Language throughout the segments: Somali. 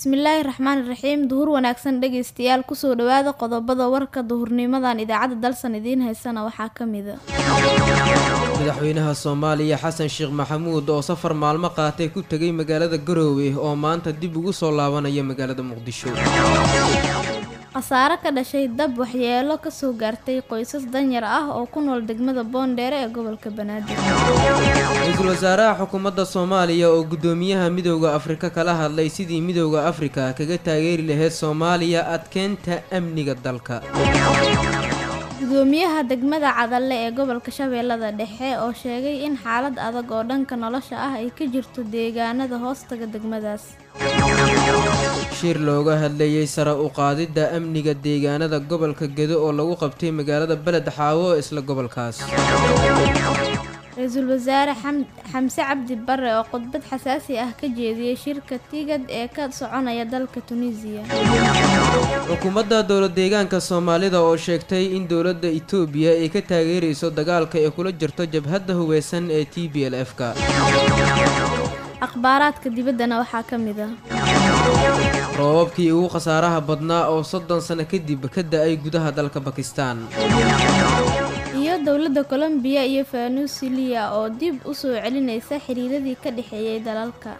bismillaahi raxmaani raxiim duhur wanaagsan dhegeystayaal kusoo dhawaada qodobada warka duhurnimadan idaacadda dalsan idiin haysana waxaa ka mida madaxweynaha soomaaliya xasan sheekh maxamuud oo safar maalmo qaatay ku tegay magaalada garoowe oo maanta dib ugu soo laabanaya magaalada muqdisho khasaare ka dhashay dab waxyeelo kasoo gaartay qoysas danyar ah oo ku nool degmada boondheere ee gobolka banaadir ra-iisul wasaaraha xukuumadda soomaaliya oo guddoomiyaha midooda afrika kala hadlay sidii midooda afrika kaga taageeri lahayd soomaaliya adkeynta amniga dalka gudoomiyaha degmada cadalle ee gobolka shabeellada dhexe oo sheegay in xaalad adag oo dhanka nolosha ah ay ka jirto deegaanada hoostaga degmadaas shir looga hadlayay sare u qaadidda amniga deegaanada gobolka gedo oo lagu qabtay magaalada beled xaawo isla gobolkaas ra-iisul wasaare xamse cabdi bare oo khudbad xasaasi ah ka jeediyey shirka tigad ee ka soconaya dalka tunisiya xukuumadda dowlad deegaanka soomaalida oo sheegtay in dowladda itoobiya ay ka taageerayso dagaalka ay kula jirto jabhadda hubeysan ee t b l f-ka akhbaaraadka dibaddana waxaa ka mid ah roobabkii ugu khasaaraha badnaa oo soddon sano kadib ka da-ay gudaha dalka bakistan iyo dowladda colombiya iyo venezuela oo dib u soo celinaysa xiriiradii ka dhexeeyay dalalka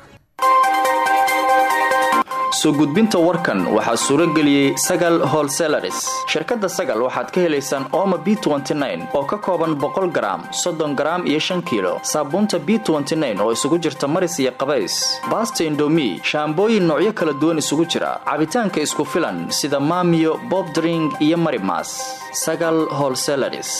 soo gudbinta warkan waxaa suuro geliyey sagal holselaris shirkadda sagal waxaad ka helaysaan ooma b oo ka kooban boqol garaam soddon garaam iyo shan kiilo saabuunta b oo isugu jirta maris iyo qabays baasta indomi shaambooyin noocyo kala duwan isugu jira cabitaanka isku filan sida maamiyo bobdring iyo marimas sagal holselaris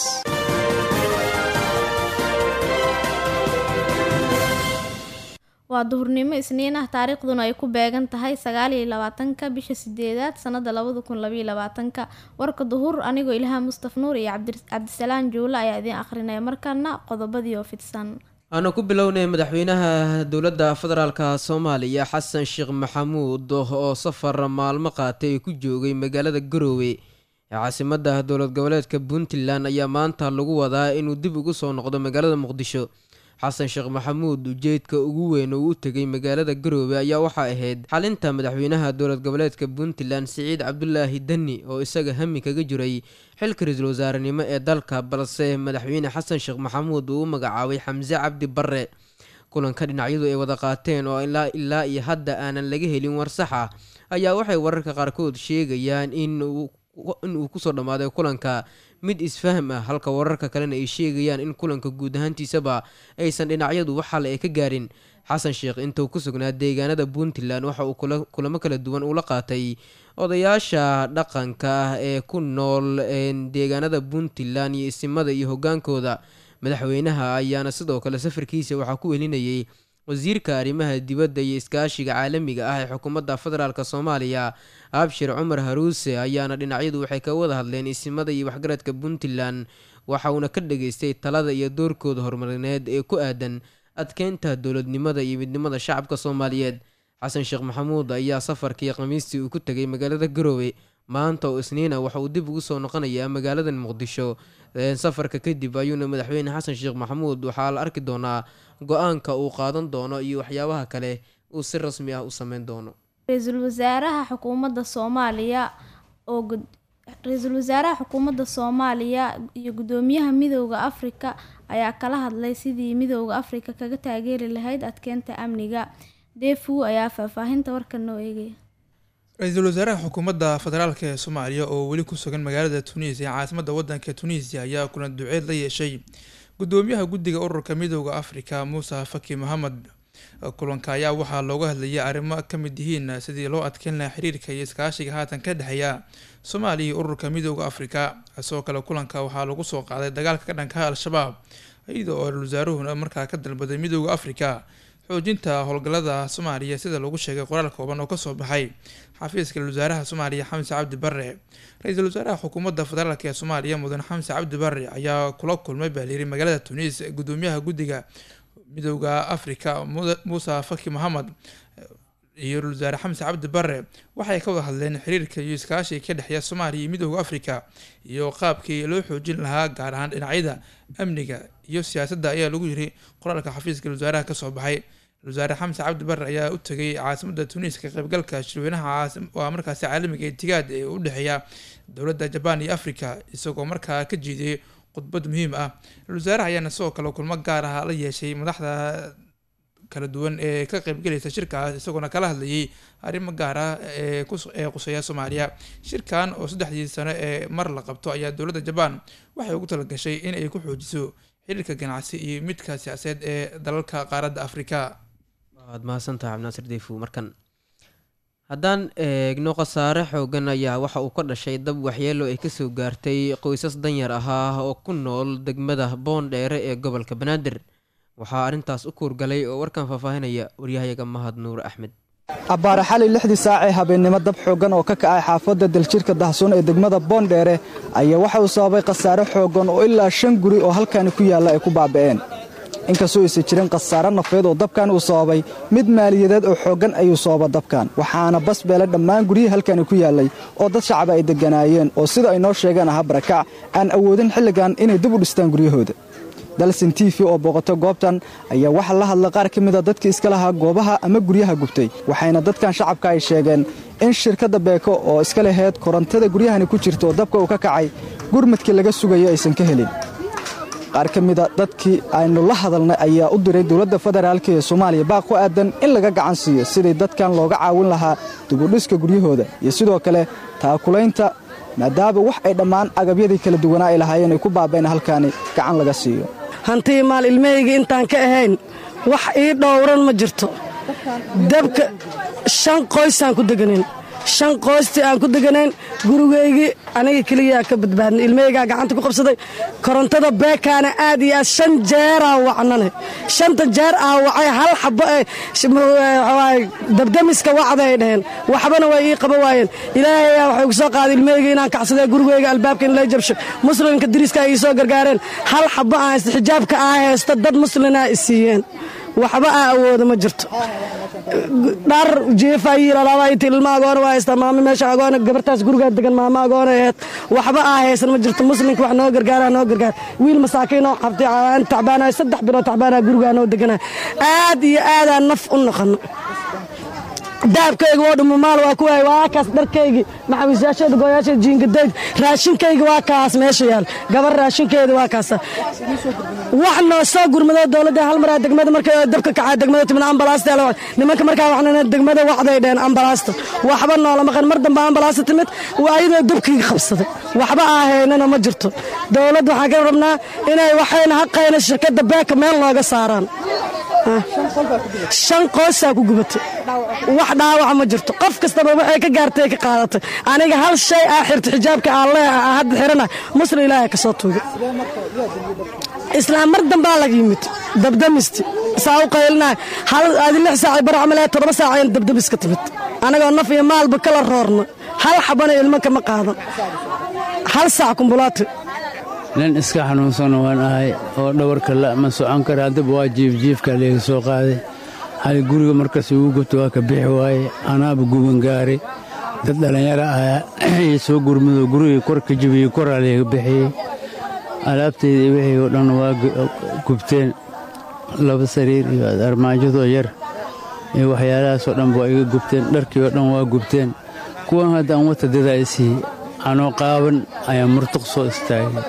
waa duhurnimo isniin ah taariikhduna ay ku beegan tahay sagaal iyo labaatanka bisha sideedaad sanada labada kun labaiyo labaatanka warka duhur anigoo ilaaha mustaf nuur iyo cabdisalaan juule ayaa idiin akhrinaya markaana qodobadii oo fidsan aanu ku bilownay madaxweynaha dowladda federaalka soomaaliya xasan sheekh maxamuud oo safar maalmo qaatay ku joogay magaalada garoowe ee caasimadda dowlad goboleedka puntland ayaa maanta lagu wadaa inuu dib ugu soo noqdo magaalada muqdisho xasan sheekh maxamuud ujeedka ugu weyn oo u tegay magaalada garoowe ayaa waxaa ahayd xalinta madaxweynaha dowlad goboleedka puntland siciid cabdulaahi deni oo isaga hami kaga jiray xilka ra-iisul wasaarenimo ee dalka balse madaxweyne xasan sheekh maxamuud uu u magacaabay xamse cabdi bare kulanka dhinacyadu ay wada qaateen oo ilaa ilaa iyo hadda aanan laga helin war sax ah ayaa waxay wararka qaarkood sheegayaan in uu kusoo dhammaaday kulanka mid isfahm ah halka wararka kalena ay sheegayaan in kulanka guud ahaantiisaba aysan dhinacyadu waxale ay ka gaarin xasan sheekh intuu ku sugnaa deegaanada puntland waxa uu kulamo kala duwan ula qaatay odayaasha dhaqanka ah ee ku nool deegaanada puntland iyo isimada iyo hogaankooda madaxweynaha ayaana sidoo kale safarkiisa waxaa ku welinayay wasiirka arrimaha dibadda iyo iskaashiga caalamiga ah ee xukuumadda federaalk soomaaliya abshir cumar haruuse ayaana dhinacyadu waxay ka wada hadleen isimada iyo waxgaradka puntland waxa uuna ka dhageystay talada iyo doorkooda horumarineed ee ku aadan adkeynta dowladnimada iyo midnimada shacabka soomaaliyeed xasan sheekh maxamuud ayaa safarkii khamiistii uu ku tegay magaalada garoowe maanta oo isniina waxa uu dib ugu soo noqonayaa magaaladan muqdisho safarka kadib ayuuna madaxweyne xasan sheekh maxamuud waxaa la arki doonaa go-aanka uu qaadan doono iyo waxyaabaha kale uu si rasmi ah u sameyn doono ra-iisul wasaaraha xukuumadda soomaaliya oo ra-iisul wasaaraha xukuumadda soomaaliya iyo guddoomiyaha midooda afrika ayaa kala hadlay sidii midooda afrika kaga taageeri lahayd adkeynta amniga defu ayaa faahfaahinta warkan noo eegaya ra-iisul wasaaraha xukuumadda federaalk ee soomaaliya oo weli ku sugan magaalada tunisia caasimadda wadanka tunisia ayaa kulan duceed la yeeshay gudoomiyaha guddiga ururka midooda afrika muuse faki mohamed kulanka ayaa waxaa looga hadlayay arrimo ka mid yihiin sidii loo adkeyn lahaa xiriirka iyo iskaashiga haatan ka dhexeeya soomaaliya iyo ururka midooda afrika sidoo kale kulanka waxaa lagu soo qaaday dagaalka ka dhankaha al-shabaab iyada oo ra-isul wasaaruhuna markaa ka dalbaday midooda afrika xoojinta howlgallada soomaaliya sida lagu sheegay qoraal kooban oo kasoo baxay xafiiska ra-isul wasaaraha soomaaliya xamse cabdi bare ra-iisul wasaaraha xukuumadda federaalk ee soomaaliya mudan xamse cabdi bare ayaa kula kulmay baaliiri magaalada tunis gudoomiyaha guddiga midooda afrika muuse faki mohamed iyo ra-isul wasaare xamse cabdi bare waxay ka wada hadleen xiriirka iyo iskaashiga ka dhexeeya soomaaliya iyo midooda afrika iyo qaabkii loo xoojin lahaa gaar ahaan dhinacyada amniga iyo siyaasadda ayaa lagu yiri qoraalka xafiiska wasaaraha kasoo baxay wasaare xamse cabdi barre ayaa u tegay caasimadda tunis ka qaybgalka shirweynaha waa markaasi caalamiga itigaad ee u dhexeeya dowladda jabaan iyo africa isagoo markaa ka jiidiyey khudbad muhiim ah wasaaraha ayaana sidoo kale kulmo gaar ah la yeeshay madaxda kala duwan ee ka qaybgelaysa shirkaas isagoona kala hadlayay arrimo gaar ah ee quseeya soomaaliya shirkan oo saddexdii sano ee mar la qabto ayaa dowladda jabaan waxay ugu talagashay in ay ku xoojiso xiriirka ganacsi iyo midka siyaasadeed ee dalalka qaaradda afrika waad mahadsantaha cabdinaasir deyfu markan haddaan eegno khasaare xoogan ayaa waxa uu ka dhashay dab waxyeelo ay kasoo gaartay qoysas danyar ahaa oo ku nool degmada boondheere ee gobolka banaadir waxaa arrintaas u kuurgalay oo warkan faahfaahinaya waryahayaga mahad nuur axmed abbaare xali lixdii saacee habeennimo dab xooggan oo ka kacay xaafadda daljirka dahsoon ee degmada boondheere ayaa waxa uu sababay khasaare xooggan oo ilaa shan guri oo halkaani ku yaalla ay ku baaba'een inkastoo aysan jirin khasaare nafeed oo dabkan uu sababay mid maaliyadeed oo xooggan ayuu sababa dabkan waxaana bas beelay dhammaan guryihii halkani ku yaallay oo dad shacaba ay degganaayeen oo sida ay noo sheegeen ahaa barakac aan awoodin xilligan inay dib u dhistaan guryahooda dalsin t v oo booqato goobtan ayaa waxaa la hadlay qaar ka mida dadkii iska lahaa goobaha ama guryaha gubtay waxayna dadkan shacabka ay sheegeen in shirkadda beeko oo iska laheyd korontada guryahani ku jirta oo dabka uu ka kacay gurmadkii laga sugayo aysan ka helin qaar ka mida dadkii aynu la hadalnay ayaa u diray dowladda federaalk ee soomaaliya baaq ku aadan in laga gacan siiyo sidii dadkan looga caawin lahaa dibudhiska guryahooda iyo sidoo kale taakulaynta maadaama wax ay dhammaan agabyadii kala duwanaa ay lahaayeen ay ku baabeen halkaani gacan laga siiyo hantii maal ilmahayga intaan ka ahayn wax ii dhowran ma jirto dabka shan qoysaan ku deganayn shan qoystii aan ku deganayn gurigaygii aniga keliyaa ka badbaadnay ilmahaygaa gacanta ku qabsaday korontada beekaana aad iyo aad shan jeeraa wacnane shanta jeer aa wacay hal xabo ee dabdamiska wacda ay dhaheen waxbana way ii qaba waayeen ilaahayaa waxay ku soo qaaday ilmahayga inaan kacsadee gurigayga albaabka in la jabsho muslimka diriska ay ii soo gargaareen hal xabo aan haysta xijaabka aa haysta dad muslinaa i siiyeen waxba aa awooda ma jirto dhar jeefayilalaabayti ilma agoona waa haystaa maamo meesha agoona gabartaas gurigaa degan maamo agoona aheed waxba aa haysan ma jirto muslimka wax noo gargaara noo gargaar wiil masaakiinoo qabtay aan tacbaanayo saddex bilood tacbaanaa gurigaa noo deganaa aad iyo aadaan naf u noqono daabkayga oo dhuma maal waa ku waay waa kaas dharkaygii maxawiisyaasheeda gooyaasheeda jiingadayda raashinkayga waa kaas meesha yaal gabar raashinkeeda waa kaasa wax noo soo gurmado dowladda hal maraa degmada markay dabka kacaa degmada timid ambalaasta nimanka markaa waxnana degmada wacday dheen ambalaasta waxba noola maqan mar dambe ambalaasta timid waa ayadoo dabkii qabsaday waxba aahaynana ma jirto dowladda waxaan ka rabnaa inay waxayna haqayna shirkadda beeka meel nooga saaraan shan qoysaa ku gubatay wax dhaawaca ma jirto qof kastaba waxay ka gaartay ka qaadatay aniga hal shay aa xirta xijaabka alle hadda xirana muslim ilaahay ka soo tuugay islaam mar dambaa laga yimid dabdamisti saa u qaylinahay hal adi lix saac bar camal ee toddoba saac ayaan dabdamis ka timid anagoo naf iyo maalba kala roorna hal xabana ilmo kama qaadan hal saac kumbulaati nin iska xanuunsana waan ahay oo dhawarka la ma socon kara haddaba waa jiifjiifka leega soo qaaday hal guriga markas ugu gubta waa ka bixi waaye anaaba guban gaaray dad dhallinyaro ahaa ii soo gurmado gurigii kor ka jibiyey koraa leega bixiyey alaabtayda wixii oo dhan waa gubteen laba sariir iyo armaajadoo yar iyo waxyaalahaasoo dhan waa iga gubteen dharkii oo dhan waa gubteen kuwan haddaan wata dadaa isii anoo qaaban ayaa murtuq soo istaagay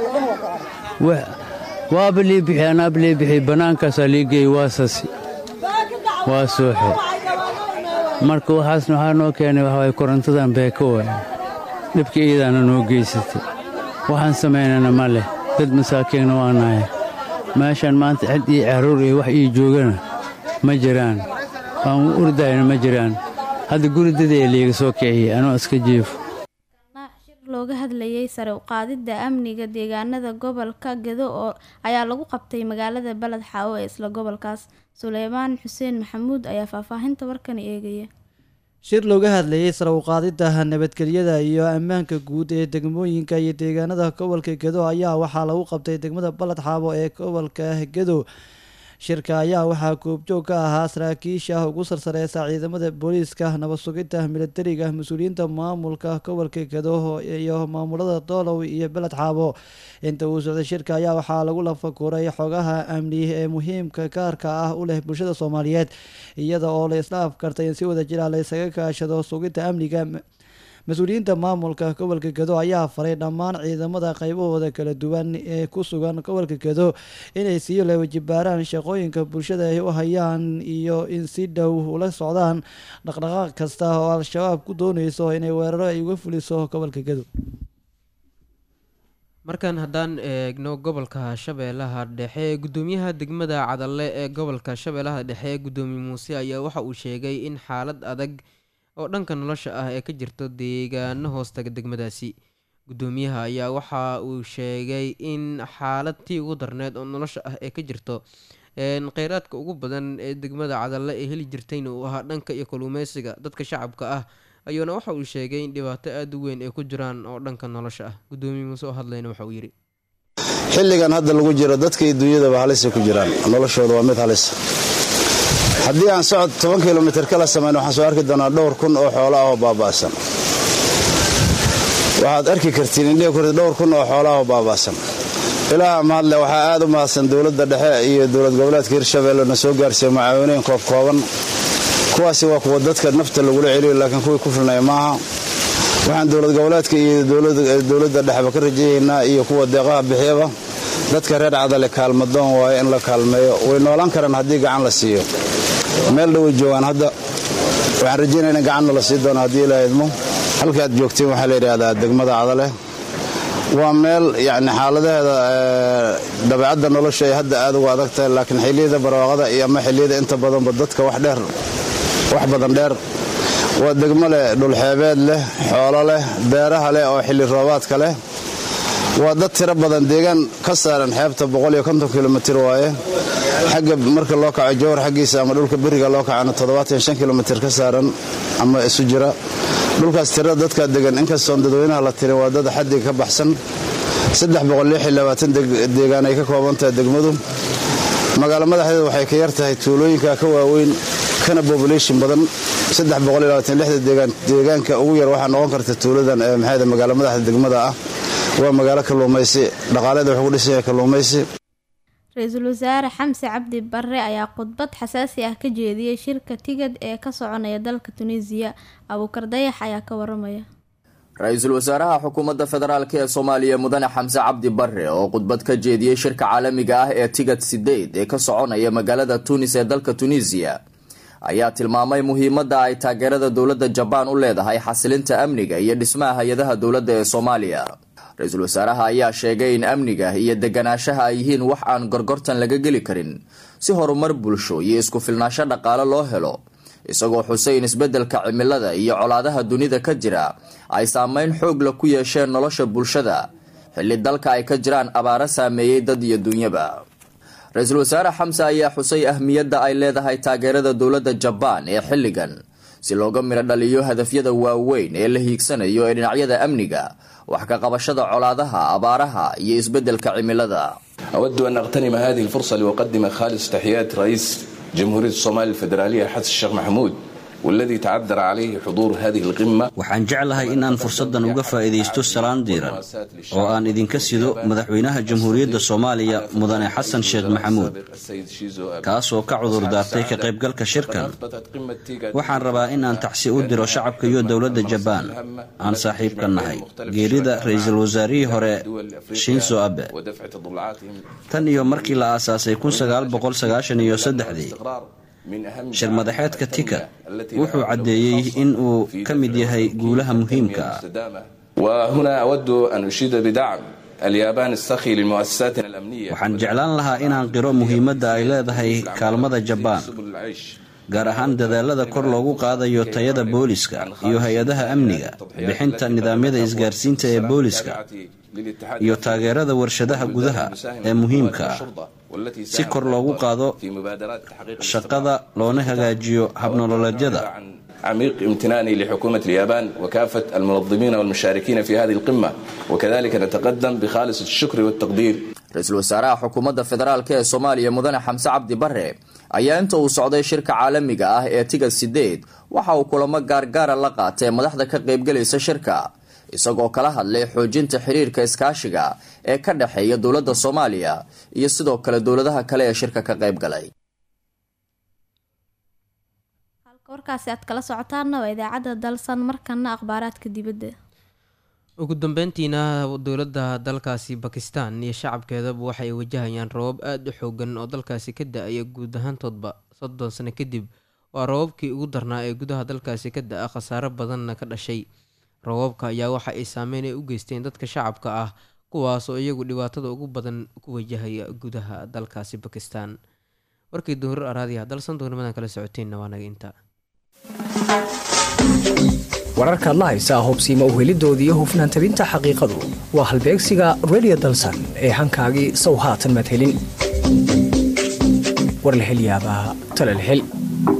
waaba lii bixi anaaba lii bixi bannaankaasaa lii geeyey waa sasi waa sooxe marka waxaasna waxaa noo keenay waxawaay korontadan beeka waay dhibka iidaana noo geysatay waxaan samaynana ma leh dad masaakiinna waa nahay meeshaan maanta cid iyo carruur iyo wax ii joogana ma jiraan waan urdayna ma jiraan hadda guri dadee liiga soo kiciyey anoo iska jiifo looga hadlayay sare u qaadidda amniga deegaanada gobolka gedo oo ayaa lagu qabtay magaalada baled xaawo ee isla gobolkaas suleymaan xuseen maxamuud ayaa faahfaahinta warkani eegaya shir looga hadlayay sare u qaadidda nabadgelyada iyo ammaanka guud ee degmooyinka iyo deegaanada gobolka gedo ayaa waxaa lagu qabtay degmada baled xaabo ee gobolka gedo shirka ayaa waxaa goobjoog ka ahaa saraakiisha ugu sarsareysa ciidamada booliiska nabad sugidda militariga mas-uuliyiinta maamulka gobolka gedo iyo maamulada doolow iyo beled xaabo inta uu socday shirka ayaa waxaa lagu lafakuray xogaha amni ee muhiimka gaarka ah u leh bulshada soomaaliyeed iyada oo la isla afkartay in si wada jira la isaga kaashado sugidda amniga mas-uuliyiinta maamulka gobolka gedo ayaa faray dhammaan ciidamada qaybahooda kala duwan ee ku sugan gobolka gedo inay sii lewajibaaraan shaqooyinka bulshada ay u hayaan iyo in si dhow ula socdaan dhaqdhaqaaq kasta oo al-shabaab ku dooneyso inay weeraro ay uga fuliso gobolka gedo markan haddaan eegno gobolka shabeellaha dhexe gudoomiyaha degmada cadalle ee gobolka shabeellaha dhexe gudoomiye muuse ayaa waxa uu sheegay in xaalad adag oo dhanka nolosha ah ee ka jirto deegaano hoostaga degmadaasi gudoomiyaha ayaa waxa uu sheegay in xaalad tii ugu darneed oo nolosha ah ee ka jirto kheyraadka ugu badan ee degmada cadalle ee heli jirtayna uu ahaa dhanka iyo kalluumeysiga dadka shacabka ah ayuuna waxa uu sheegay in dhibaato aada u weyn ay ku jiraan oo dhanka nolosha ah gudoomiye muuse oo hadlayna waxa uu yidhi xilligan hadda lagu jiro dadka iyo dunyadaba halisay ku jiraan noloshooda waa mid halisa haddii aan socod toban kilomitir kala samayn waxaan soo arki doonaa dhowr kun oo xoolo ah oo baaba'san waxaad arki kartiin indhihi kurti dhowr kun oo xoolo ah oo baaba'san ilaaha mahadle waxaa aad u mahadsan dowladda dhexe iyo dowlad goboleedka hirshabeelle na soo gaarsiiya mucaawiniin koob kooban kuwaasi waa kuwa dadka nafta lagula celiyo laakiin kuwii ku filnaya maaha waxaan dowlad goboleedka iyo dowladda dhexeba ka rajayaynaa iyo kuwa deeqaha bixiyaba dadka reer cadale kaalmadoon waaye in la kaalmeeyo way noolaan karaan haddii gacan la siiyo meel dhoway joogaan hadda waxaan rajaynaya in gacanna la sii doono haddii ilaa idmo halka aad joogteen waxaa la yidhaahdaa degmada cadale waa meel yacni xaaladaheeda dabeecadda nolosha ay hadda aad uga adag tahay laakiin xilliyada barwaaqada iyo ama xilliyada inta badanba dadka wax dheer wax badan dheer waa degmo leh dhulxeebeed leh xoolo leh beeraha leh oo xilli roobaadka leh waa dad tiro badan deegaan ka saaran xeebta kilomitir waaye xagga marka loo kaco jowhar xaggiisa ama dhulka beriga loo kacana kilomitir ka saaran ama isu jira dhulkaas tirada dadkaa degan inkastoon dadweynaha la tirin waa dad xaddiga ka baxsan deegaan ay ka koobantahay degmadu magaalo madaxdeeda waxay ka yar tahay tuulooyinka ka waaweyn kana bobulation badan deegaanka ugu yar waxaa noqon karta tuuladan ee maxayda magaalo madaxda degmada ah waa magaalo kalluumaysi dhaqaaleeda wuxuu ku dhisan yahay kalluumaysi ra-iisul wasaare xamse cabdi barre ayaa khudbad xasaasi ah ka jeediyey shirka tigad ee ka soconaya dalka tunisiya abuukar dayax ayaa ka waramaya ra-iisul wasaaraha xukuumadda federaalk ee soomaaliya mudane xamse cabdi barre oo khudbad ka jeediyey shirka caalamiga ah ee tigad sideed ee ka soconaya magaalada tunis ee dalka tunisiya ayaa tilmaamay muhiimadda ay taageerada dowladda jabaan u leedahay xasilinta amniga iyo dhismaha hay-adaha dowladda ee soomaaliya ra-iisul wasaaraha ayaa sheegay in amniga iyo deganaanshaha ay yihiin wax aan gorgortan laga geli karin si horumar bulsho iyo isku filnaasho dhaqaale loo helo isagoo xusay in isbeddelka cimilada iyo colaadaha dunida ka jira ay saameyn xoogla ku yeesheen nolosha bulshada xilli dalka ay ka jiraan abaaro saameeyey dad iyo dunyaba ra-iisul wasaare xamse ayaa xusay ahmiyadda ay leedahay taageerada dowladda jabaan ee xilligan si looga midho dhaliyo hadafyada waaweyn ee la hiigsanayo ee dhinacyada amniga wax ka qabashada colaadaha abaaraha iyo isbeddelka cimilada أود أن أغتنم هذه الفرصة لأقدم خالص تحيات رئيس جمهورية الصومال الفيدرالية حسن الشيخ محمود والذي تعذر عليه حضور هذه القمة waxaan jeclahay in aan fursaddan uga faa'iidaysto salaan diiran oo aan idinka sido madaxweynaha jamhuuriyadda soomaaliya mudane xasan sheekh maxamuud kaasoo ka cudur daartay ka qaybgalka shirkan waxaan rabaa in aan tacsi u diro shacabka iyo dowladda jabaan aan saaxiibka nahay geerida ra-iisul wasaarihii hore shinzo abe tan iyo markii la aasaasay iyo saddexdii shir madaxeedka tika wuxuu caddeeyey in uu ka mid yahay guulaha muhiimka ah وهنا أود أن أشيد بدعم اليابان السخي لمؤسساتنا الأمنية waxaan jeclaan lahaa inaan qiro muhiimadda ay leedahay kaalmada jabaan gaar ahaan dadaalada kor loogu qaadayo tayada booliska iyo hay-adaha amniga bixinta nidaamyada isgaarsiinta ee booliska iyo taageerada warshadaha gudaha ee muhiimka ah si kor loogu qaado shaqada loona hagaajiyo habnololeedyada عميق امتناني لحكومة اليابان وكافة المنظمين والمشاركين في هذه القمة وكذلك نتقدم بخالص الشكر والتقدير ra-iisul wasaaraha xukuumadda federaalk ee soomaaliya mudane xamse cabdi bare ayaa inta uu socday shirka caalamiga ah ee tiga sideed waxa uu kulamo gaargaara la qaatay madaxda ka qaybgalaysa shirka isagoo kala hadlay xoojinta xiriirka iskaashiga ee ka dhexeeya dowladda soomaaliya iyo sidoo kale dowladaha kale ee shirka ka qaybgalay halka warkaasi aad kala socotaanna waa idaacadda dalsan markana akhbaaraadka dibadda ugu dambeyntiina dowladda dalkaasi bakistan iyo shacabkeedaba waxay wajahayaan rabab aada u xoogan oo dalkaasi ka da-aya guud ahaantoodba soddon sano kadib waa rababkii ugu darnaa ee gudaha dalkaasi ka da-a khasaaro badanna ka dhashay rababka ayaa waxa ay saameyn ay u geysteen dadka shacabka ah kuwaas oo iyagu dhibaatada ugu badan ku wajahaya gudaha dalkaasi bakistan warkii duhurir araadiya dalsan doonimadan kala socoteenna waa naga intaa wararkaad la haysaa hubsiima uhelidooda iyo hufnaan tabinta xaqiiqadu waa halbeegsiga redio dalsan ee hankaagii sow haatan madhelin war la hel yaabaa tala la hel